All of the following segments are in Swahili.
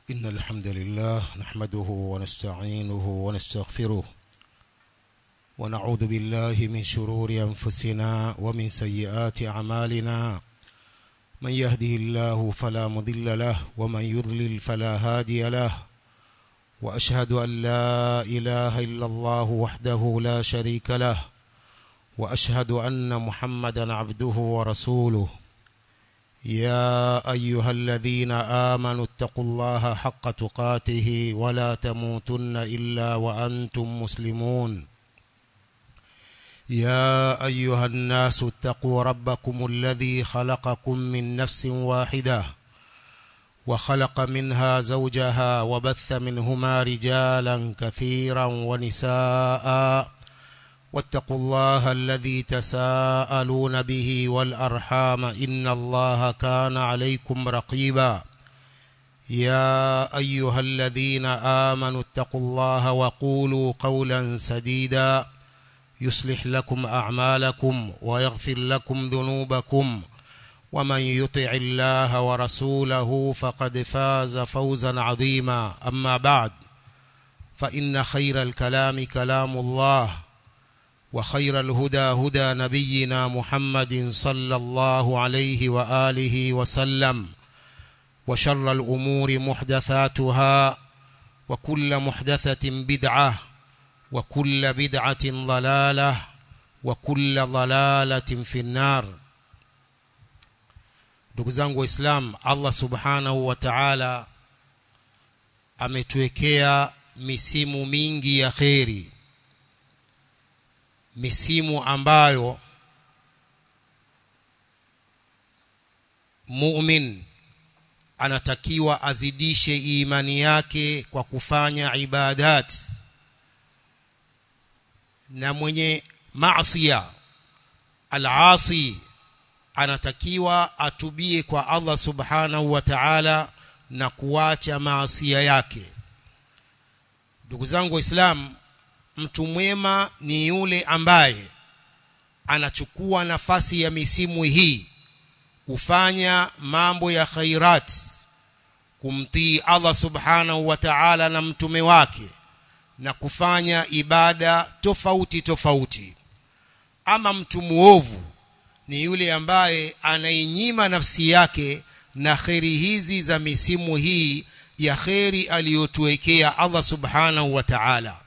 إن الحمد لله نحمده ونستعينه ونستغفره ونعوذ بالله من شرور أنفسنا ومن سيئات أعمالنا من يهده الله فلا مضل له ومن يضلل فلا هادي له وأشهد أن لا إله إلا الله وحده لا شريك له وأشهد أن محمدا عبده ورسوله يا أيها الذين آمنوا اتقوا الله حق تقاته ولا تموتن إلا وأنتم مسلمون يا أيها الناس اتقوا ربكم الذي خلقكم من نفس واحدة وخلق منها زوجها وبث منهما رجالا كثيرا ونساء واتقوا الله الذي تساءلون به والأرحام إن الله كان عليكم رقيبا يا أيها الذين آمنوا اتقوا الله وقولوا قولا سديدا يصلح لكم أعمالكم ويغفر لكم ذنوبكم ومن يطع الله ورسوله فقد فاز فوزا عظيما أما بعد فإن خير الكلام كلام الله وخير الهدى هدى نبينا محمد صلى الله عليه وآله وسلم وشر الأمور محدثاتها وكل محدثة بدعة وكل بدعة ضلالة وكل ضلالة في النار ndugu zangu waislam allah subhanahu wa taala ametuwekea misimu mingi ya kheri misimu ambayo mumin anatakiwa azidishe imani yake kwa kufanya ibadat na mwenye maasiya alasi anatakiwa atubie kwa Allah subhanahu wa ta'ala na kuacha maasia yake ndugu zangu waislamu mtu mwema ni yule ambaye anachukua nafasi ya misimu hii kufanya mambo ya khairat kumtii Allah subhanahu wa ta'ala na mtume wake na kufanya ibada tofauti tofauti ama mtu muovu ni yule ambaye anainyima nafsi yake na kheri hizi za misimu hii ya kheri aliyotuwekea Allah subhanahu wa ta'ala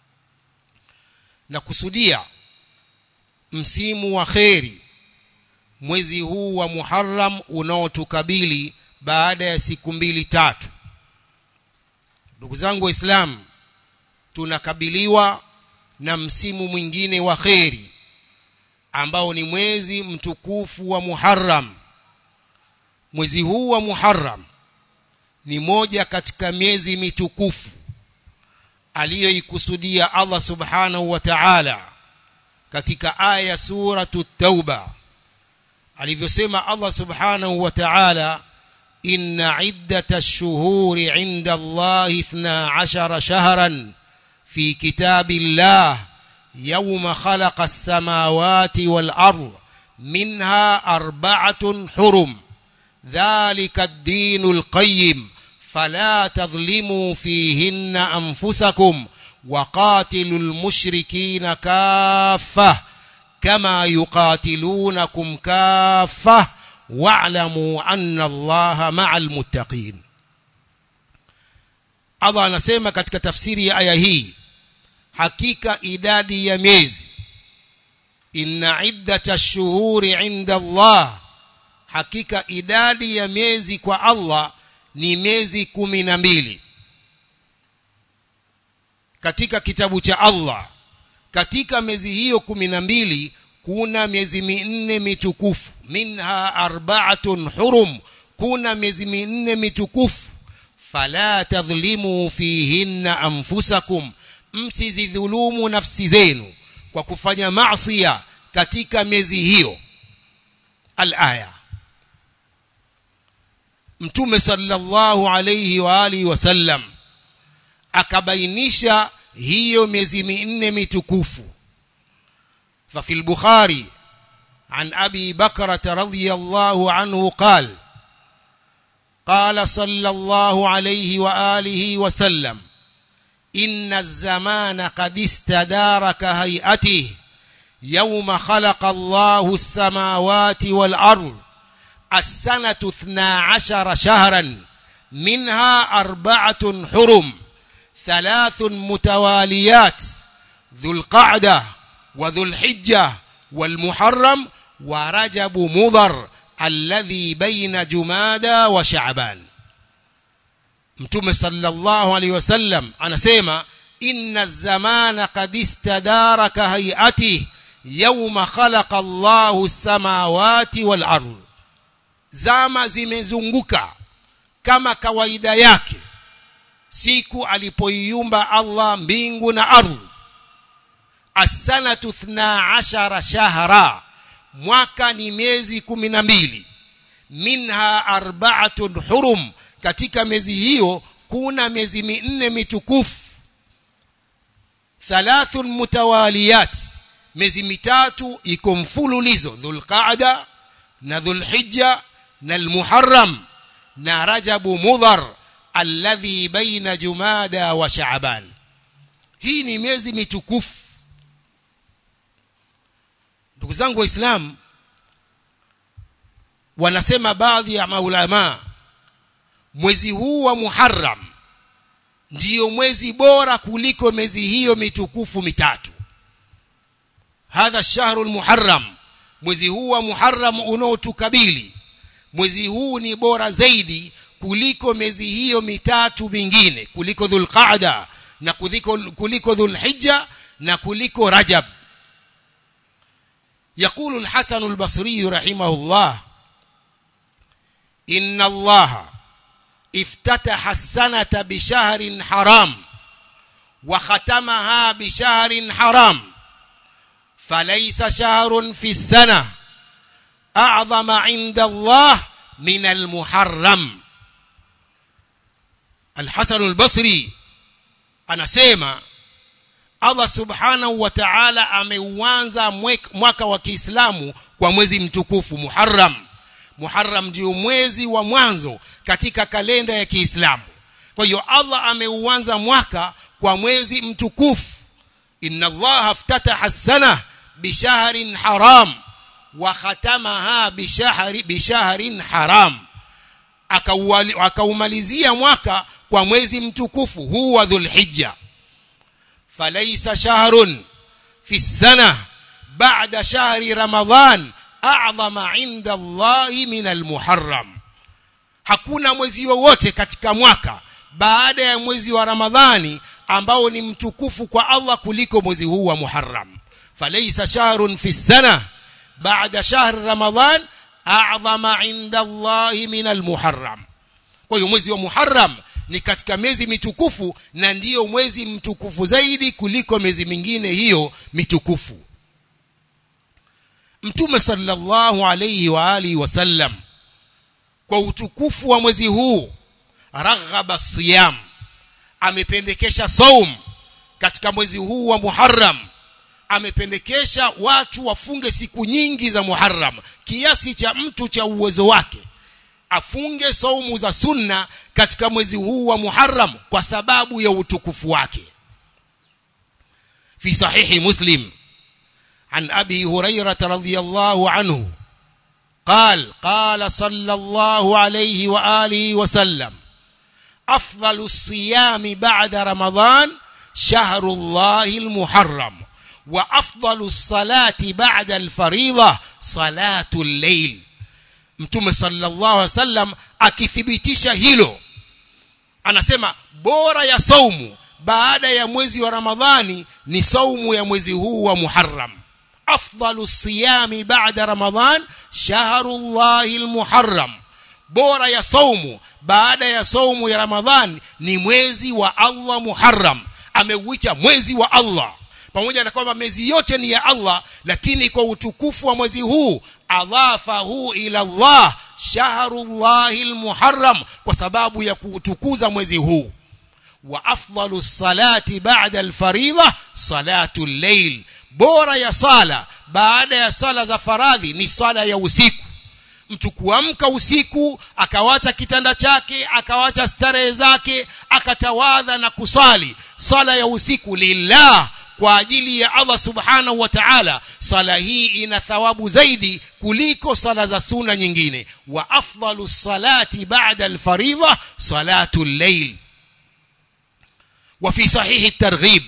na kusudia msimu wa kheri mwezi huu wa Muharram unaotukabili baada ya siku mbili tatu ndugu zangu waislamu tunakabiliwa na msimu mwingine wa kheri ambao ni mwezi mtukufu wa Muharram mwezi huu wa Muharram ni moja katika miezi mitukufu aliyoikusudia Allah subhanahu wa ta'ala katika aya suratu tauba alivyosema Allah subhanahu wa ta'ala inna iddata shuhuri inda Allah 12 shahran في كتاب الله يوم خلق السماوات والأرض منها أربعة حرم ذلك الدين القيم فلا تظلموا فيهن أنفسكم وقاتلوا المشركين كافة كما يقاتلونكم كافة واعلموا أن الله مع المتقين Allah anasema katika tafsiri ya aya hii hakika idadi ya miezi inna iddata shuhuri inda Allah hakika idadi ya miezi kwa Allah ni miezi kumi na mbili katika kitabu cha Allah katika miezi hiyo kumi na mbili kuna miezi minne mitukufu minha arbaatun hurum kuna miezi minne mitukufu fala tadhlimu fihinna anfusakum msizidhulumu nafsi zenu kwa kufanya maasiya katika miezi hiyo alaya mtume sallallahu alayhi wa alihi wasallam akabainisha hiyo miezi minne mitukufu ففي البخاري عن أبي بكرة رضي الله عنه قال قال صلى الله عليه وآله وسلم إن الزمان قد استدار كهيئته يوم خلق الله السماوات والأرض السنة اثنا عشر شهرا منها أربعة حرم ثلاث متواليات ذو القعدة وذو الحجة والمحرم ورجب مضر الذي بين جمادى وشعبان mtume sallallahu alaihi wasallam anasema inna zamana qad istadara ka hayati yawma khalaqa Allahu samawati wal ardh zama zimezunguka kama kawaida yake siku alipoiumba Allah mbingu na ardhi as-sanatu 12 shahra mwaka ni miezi 12 minha arba'atun hurum katika miezi hiyo kuna miezi minne mitukufu thalathun mutawaliyat miezi mitatu iko mfululizo dhulqaada na dhulhijja na almuharram na rajabu mudhar alladhi baina jumada wa shaaban hii ni miezi mitukufu ndugu zangu waislamu wanasema baadhi ya maulamaa mwezi huu wa Muharram ndiyo mwezi bora kuliko miezi hiyo mitukufu mitatu hadha shahrul muharram mwezi huu wa Muharram unaotukabili mwezi huu ni bora zaidi kuliko miezi hiyo mitatu mingine kuliko dhulqaada na kuliko kuliko dhulhijja na kuliko rajab يقول الحسن البصري رحمه الله إن الله افتتح السنة بشهر حرام وختمها بشهر حرام فليس شهر في السنة أعظم عند الله من المحرم الحسن البصري أنا سيما Allah subhanahu wa ta'ala ameuanza mwaka wa Kiislamu kwa mwezi mtukufu Muharram Muharram ndio mwezi wa mwanzo katika kalenda ya Kiislamu. Kwa hiyo Allah ameuanza mwaka kwa mwezi mtukufu. Inna Allah aftataha as-sana bishahrin haram wa khatamaha bishahri bishahrin haram. Akaumalizia mwaka kwa mwezi mtukufu huu wa Dhulhijja. Falaysa shahrun fi as-sana ba'da shahri Ramadhan a'zama 'inda Allahi min al-Muharram hakuna mwezi wowote katika mwaka baada ya mwezi wa Ramadhani ambao ni mtukufu kwa Allah kuliko mwezi huu wa Muharram falaysa shahrun fi sana ba'da shahr Ramadhan a'zama 'inda Allahi min al-Muharram kwa hiyo mwezi wa Muharram ni katika miezi mitukufu na ndiyo mwezi mtukufu zaidi kuliko miezi mingine hiyo mitukufu Mtume sallallahu alayhi wa alihi wasallam kwa utukufu wa mwezi huu raghaba siyam amependekesha saum katika mwezi huu wa Muharram amependekesha watu wafunge siku nyingi za Muharram kiasi cha mtu cha uwezo wake afunge saumu za sunna katika mwezi huu wa Muharram kwa sababu ya utukufu wake fi sahihi muslim عن أبي هريرة رضي الله عنه قال قال صلى الله عليه وآله وسلم أفضل الصيام بعد رمضان شهر الله المحرم وأفضل الصلاة بعد الفريضة صلاة الليل mtume sallallahu alaihi wasallam akithibitisha hilo anasema bora ya saumu baada ya mwezi wa ramadhani ni saumu ya mwezi huu wa muharram afdalu siyami ba'da ramadhan shahrullahi almuharram bora ya saumu baada ya saumu ya ramadhan ni mwezi wa Allah muharram ameuita mwezi wa Allah pamoja na kwamba miezi yote ni ya Allah lakini kwa utukufu wa mwezi huu adhafahu ila Allah shahrullahi almuharram kwa sababu ya kutukuza mwezi huu wa afdalu salati ba'da alfaridha salatu al-layl bora ya sala baada ya sala za faradhi ni sala ya usiku mtu kuamka usiku akawacha kitanda chake akawacha starehe zake akatawadha na kusali swala ya usiku lillah kwa ajili ya Allah subhanahu wa ta'ala swala hii ina thawabu zaidi kuliko swala za sunna nyingine wa afdalu salati ba'da al-fariḍa salatu al-layl وفي صحيح الترغيب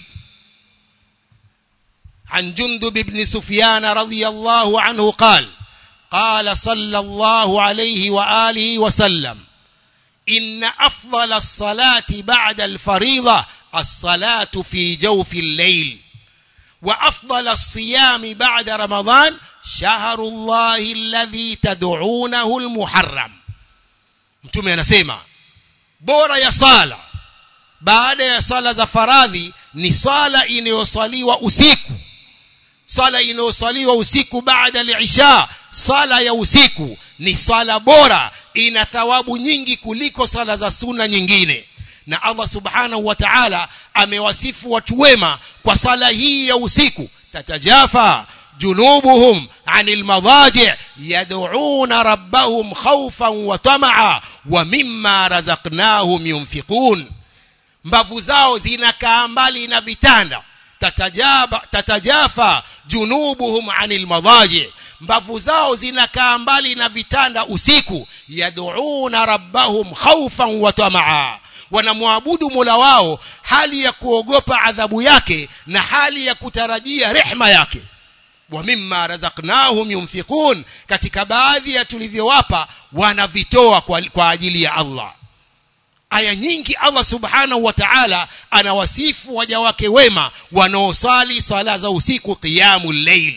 عن جندب بن سفيان رضي الله عنه قال قال صلى الله عليه وآله وسلم إن أفضل الصلاة بعد الفريضة الصلاة في جوف الليل وأفضل الصيام بعد رمضان شهر الله الذي تدعونه المحرم mtume anasema bora ya sala baada ya sala za faradhi ni sala inayoswaliwa usiku sala inayoswaliwa usiku baada al-isha sala ya usiku ni sala bora ina thawabu nyingi kuliko sala za sunna nyingine na Allah subhanahu wa ta'ala amewasifu watu wema kwa sala hii ya usiku tatajafa junubuhum anil madaji yad'una rabbahum khawfan wa tama'a wa mimma razaqnahum yunfiqun mbavu zao zinakaa mbali na vitanda tatajaba tatajafa junubuhum anil madaji mbavu zao zinakaa mbali na vitanda usiku yad'una rabbahum khawfan wa tamaa wanamwabudu Mola wao hali ya kuogopa adhabu yake na hali ya kutarajia rehma yake wa mimma razaqnahum yunfiqun katika baadhi ya tulivyowapa wanavitoa kwa, kwa ajili ya Allah aya nyingi Allah subhanahu wa ta'ala anawasifu waja wake wema wanaosali sala za usiku qiyamul layl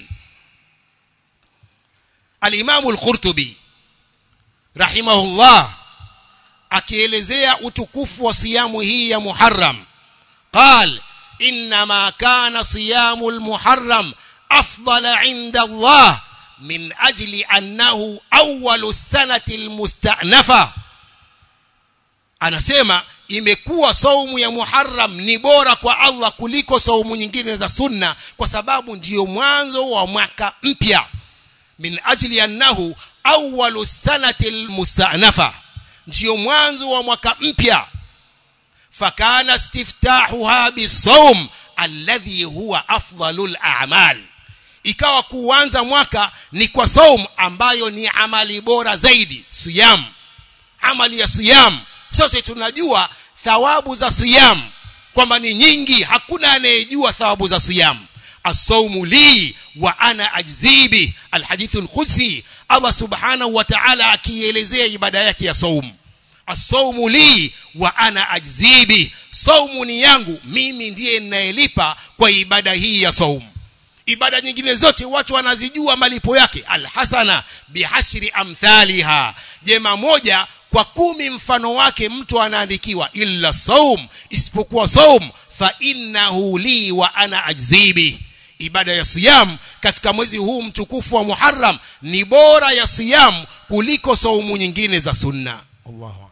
al-Imam al-Qurtubi rahimahullah akielezea utukufu wa siyamu hii ya Muharram قال انما كان صيام المحرم افضل عند الله من اجل انه اول السنه المستأنفه anasema imekuwa saumu ya Muharram ni bora kwa Allah kuliko saumu nyingine za sunna kwa sababu ndiyo mwanzo wa mwaka mpya min ajli annahu awwalu sanati almusta'nafa ndiyo mwanzo wa mwaka mpya fakana istiftahuha bisawm alladhi huwa afdalul a'mal ikawa kuanza mwaka ni kwa saum ambayo ni amali bora zaidi siyam amali ya siyam sote tunajua thawabu za siyam kwamba ni nyingi hakuna anayejua thawabu za siyam الصوم لي وانا اجزي به الحديث القدسي الله سبحانه وتعالى akielezea ibada yake ya saum الصوم لي وانا اجزي به saumu ni yangu mimi ndiye ninayelipa kwa ibada hii ya saum ibada nyingine zote watu wanazijua malipo yake alhasana bihashri amthaliha jema moja kwa kumi mfano wake mtu anaandikiwa illa saum isipokuwa saum fa innahu li wa ana ajzibi ibada ya siyam katika mwezi huu mtukufu wa Muharram ni bora ya siyam kuliko saumu nyingine za sunna Allahu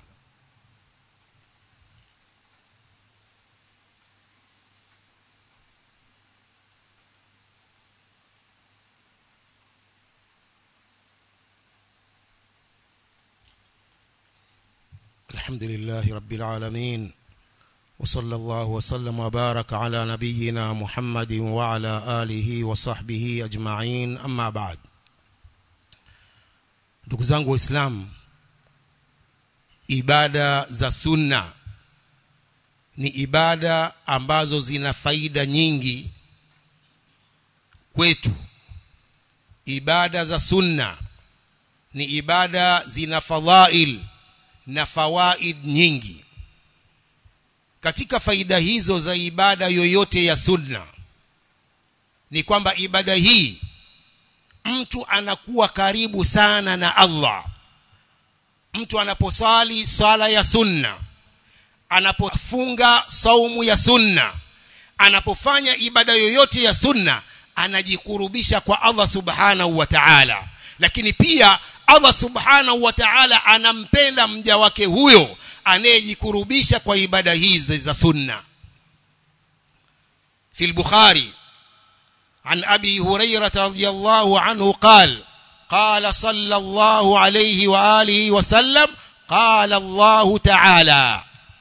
الحمد لله رب العالمين وصلى الله وسلم وبارك على نبينا محمد وعلى آله وصحبه أجمعين أما بعد ndugu zangu waislamu ibada za sunna ni ibada ambazo zina faida nyingi kwetu ibada za sunna ni ibada zina fadhail na fawaid nyingi katika faida hizo za ibada yoyote ya sunna ni kwamba ibada hii mtu anakuwa karibu sana na Allah mtu anaposali swala ya sunna anapofunga saumu ya sunna anapofanya ibada yoyote ya sunna anajikurubisha kwa Allah subhanahu wa ta'ala lakini pia Allah subhanahu wa ta'ala anampenda mja wake huyo anayejikurubisha kwa ibada hizi za sunna في البخاري عن أبي هريرة رضي الله عنه قال قال صلى الله عليه وآله وسلم قال الله تعالى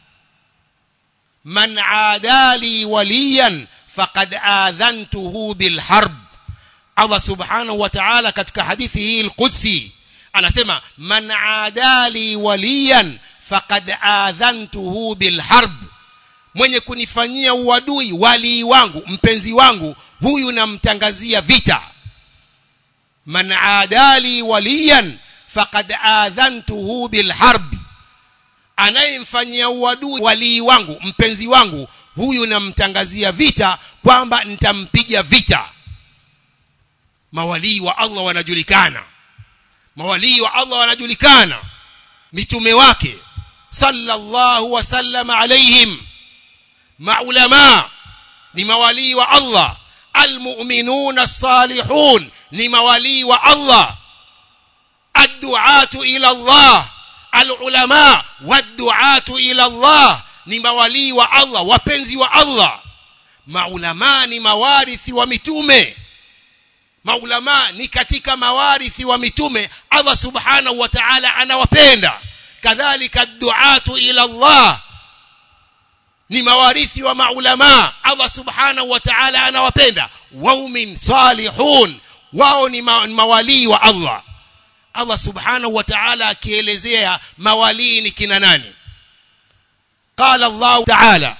من عادى لي وليا فقد آذنته بالحرب Allah subhanahu wa ta'ala katika hadithi hii al-Qudsi anasema man adali waliyan faqad adhantuhu bilharb mwenye kunifanyia uadui wali wangu mpenzi wangu huyu namtangazia vita man adali waliyan faqad adhantuhu bilharb anayemfanyia uadui wali wangu mpenzi wangu huyu namtangazia vita kwamba nitampiga vita mawalii wa Allah wanajulikana mawalii wa Allah wanajulikana mitume wake sallallahu wasallam alaihim maulama ni mawalii wa Allah almu'minuna as-salihun ni mawalii wa Allah adduatu ila Allah alulama wadduatu ila Allah ni mawalii wa Allah wapenzi wa Allah maulama ni mawarithi wa mitume maulama ni katika mawarithi wa mitume Allah subhanahu wa ta'ala anawapenda kadhalika duatu ila Allah ni mawarithi wa maulama Allah subhanahu wa ta'ala anawapenda waumin salihun wao ni ma mawalii wa Allah Allah subhanahu wa ta'ala akielezea mawalii ni kina nani قال الله تعالى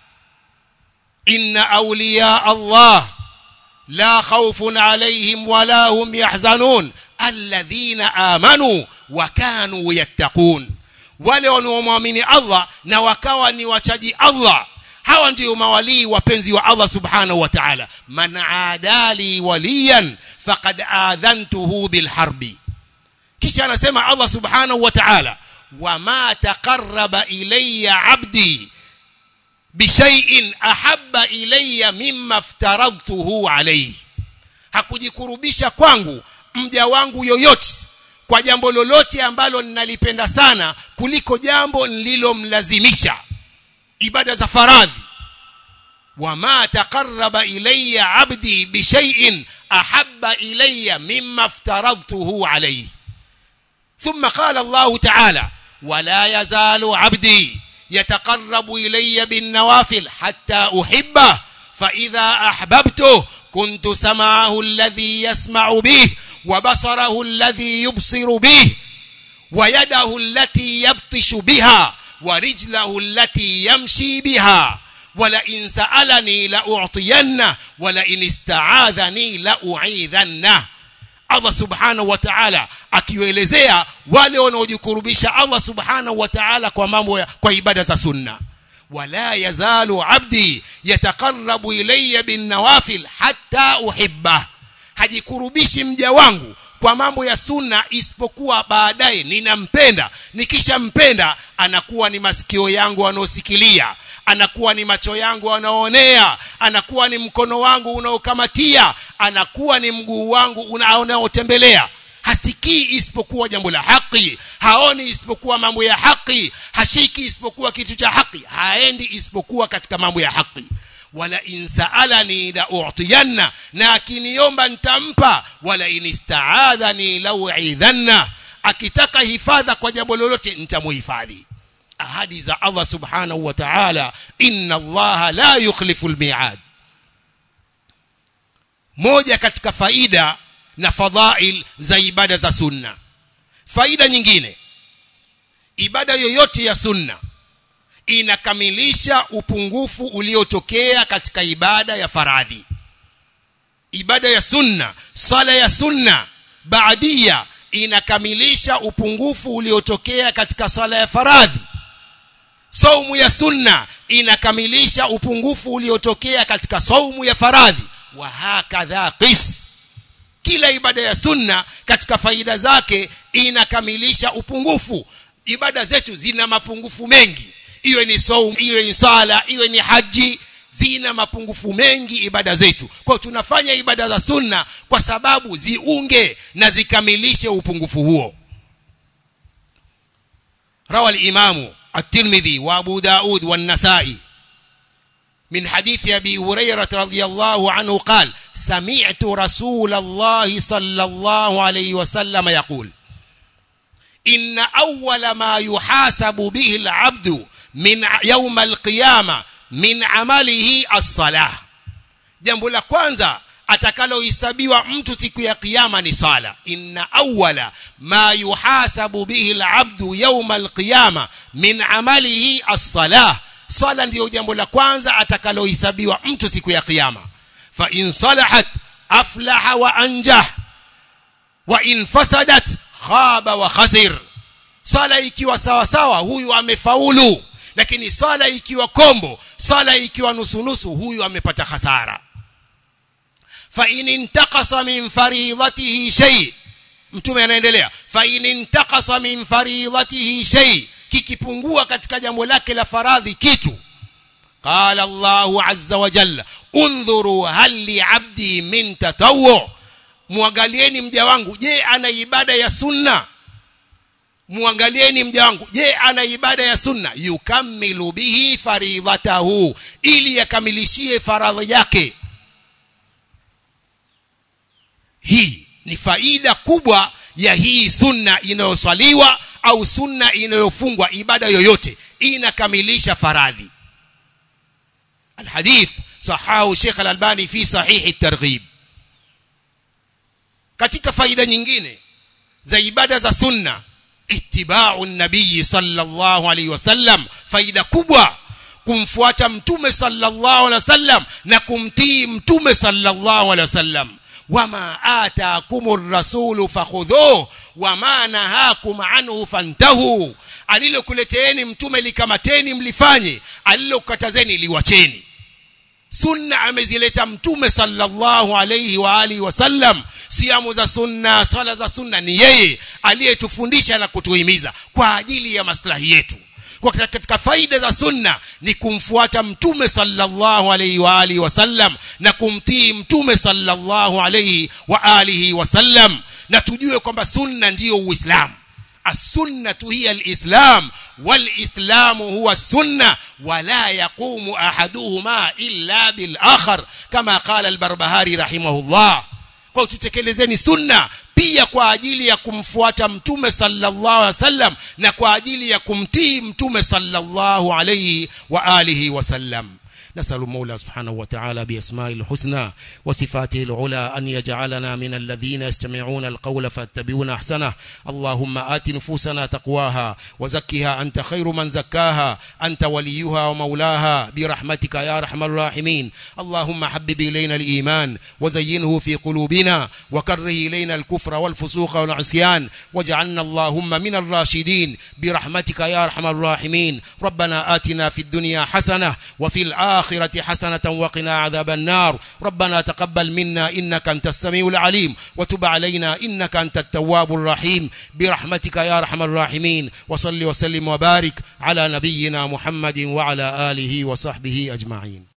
إن أولياء الله لا خوف عليهم ولا هم يحزنون الذين آمنوا وكانوا يتقون wale wanaomwamini Allah na wakawa ni wachaji Allah hawa ndio mawalii wapenzi wa Allah subhanahu wa ta'ala man adali waliyan faqad adhantuhu bilharbi kisha anasema Allah subhanahu wa ta'ala wama taqarraba ilayya 'abdi bishai'in ahabba ilayya mimma aftaradtuhu alayhi hakujikurubisha kwangu mja wangu yoyote kwa jambo lolote ambalo ninalipenda sana kuliko jambo nililomlazimisha ibada za faradhi wama taqarraba ilayya 'abdi bishai'in ahabba ilayya mimma aftaradtuhu alayhi ثم قال الله تعالى ولا يزال عبدي يتقرب إلي بالنوافل حتى أحبه فإذا أحببته كنت سمعه الذي يسمع به وبصره الذي يبصر به ويده التي يبطش بها ورجله التي يمشي بها ولئن سألني لأعطينه ولئن استعاذني لأعيذنه Allah subhanahu wa ta'ala akiwaelezea wale wanaojikurubisha Allah subhanahu wa ta'ala kwa mambo ya, kwa ibada za sunna wala yazalu abdi yataqarrabu ilayya bin nawafil hatta uhibba hajikurubishi mja wangu kwa mambo ya sunna isipokuwa baadaye ninampenda nikishampenda anakuwa ni masikio yangu anaosikilia anakuwa ni macho yangu anaoonea anakuwa ni mkono wangu unaokamatia anakuwa ni mguu wangu unaotembelea hasikii isipokuwa jambo la haki haoni isipokuwa mambo ya haki hashiki isipokuwa kitu cha haki haendi isipokuwa katika mambo ya haki wala insaalani la u'tiyanna na akiniomba nitampa wala inistaadhani la u'idhanna akitaka hifadha kwa jambo lolote nitamuhifadhi ahadi za Allah subhanahu wa ta'ala inna Allah la yukhlifu almi'ad moja katika faida na fadhail za ibada za sunna faida nyingine ibada yoyote ya sunna inakamilisha upungufu uliotokea katika ibada ya faradhi ibada ya sunna sala ya sunna baadia inakamilisha upungufu uliotokea katika sala ya faradhi saumu ya sunna inakamilisha upungufu uliotokea katika saumu ya faradhi wa hakadha qis kila ibada ya sunna katika faida zake inakamilisha upungufu ibada zetu zina mapungufu mengi iwe ni saumu iwe ni sala iwe ni haji zina mapungufu mengi ibada zetu kwa tunafanya ibada za sunna kwa sababu ziunge na zikamilishe upungufu huo روى الإمام الترمذي وأبو داود والنسائي من حديث أبي هريرة رضي الله عنه قال سمعت رسول الله صلى الله عليه وسلم يقول إن أول ما يحاسب به العبد من يوم القيامة من عمله الصلاة jambo la kwanza atakalohesabiwa mtu siku ya kiyama ni sala inna awala ma yuhasabu bihi alabdu yawma alqiyama min amalihi as-salah sala ndiyo jambo la kwanza atakalohesabiwa mtu siku ya kiyama fa in salahat aflaha wa anjah wa in fasadat khaba wa khasir sala ikiwa sawa sawa huyu amefaulu lakini sala ikiwa kombo sala ikiwa nusu nusu huyu amepata hasara fa in intaqasa min faridatihi shay mtume anaendelea fa in intaqasa min faridatihi shay kikipungua katika jambo lake la faradhi kitu qala Allahu azza wa jalla undhuru hal li abdi min tatawwu muangalieni mja wangu je ana ibada ya sunna muangalieni mja wangu je ana ibada ya sunna yukamilu bihi faridhatahu ili yakamilishie faradhi yake hii ni faida kubwa ya hii sunna inayoswaliwa au sunna inayofungwa ibada yoyote inakamilisha faradhi الحديث صححه شيخ الألباني في صحيح الترغيب katika faida nyingine za ibada za sunna ittiba'u nabii sallallahu alaihi wasallam faida kubwa kumfuata mtume sallallahu alaihi wasallam na kumtii mtume sallallahu alaihi wasallam wama ataakumur rasulu fakhudhuhu wama nahakum anhu fantahu alilokuleteeni mtume likamateni mlifanye alilokatazeni liwacheni sunna amezileta mtume sallallahu alayhi wa alihi wasallam siamu za sunna swala za sunna ni yeye aliyetufundisha na kutuhimiza kwa ajili ya maslahi yetu kwa katika faida za sunna ni kumfuata mtume sallallahu alayhi wa alihi wasallam na kumtii mtume sallallahu alayhi wa alihi wasallam na tujue kwamba sunna ndiyo uislamu السنة هي الإسلام والإسلام هو السنة ولا يقوم أحدهما إلا بالآخر كما قال البربهاري رحمه الله kwa tutekelezeni sunna pia kwa ajili ya kumfuata mtume sallallahu alaihi wasallam na kwa ajili ya kumtii mtume sallallahu alaihi wa alihi wasallam نسأل المولى سبحانه وتعالى بأسمائه الحسنى وصفاته العلى أن يجعلنا من الذين يستمعون القول فاتبعون أحسنه اللهم آت نفوسنا تقواها وزكها أنت خير من زكاها أنت وليها ومولاها برحمتك يا أرحم الراحمين اللهم حبب إلينا الإيمان وزينه في قلوبنا وكره إلينا الكفر والفسوق والعصيان واجعلنا اللهم من الراشدين برحمتك يا أرحم الراحمين ربنا آتنا في الدنيا حسنة وفي الآخرة الآخرة حسنة وقنا عذاب النار ربنا تقبل منا إنك أنت السميع العليم وتب علينا إنك أنت التواب الرحيم برحمتك يا أرحم الراحمين وصل وسلم وبارك على نبينا محمد وعلى آله وصحبه أجمعين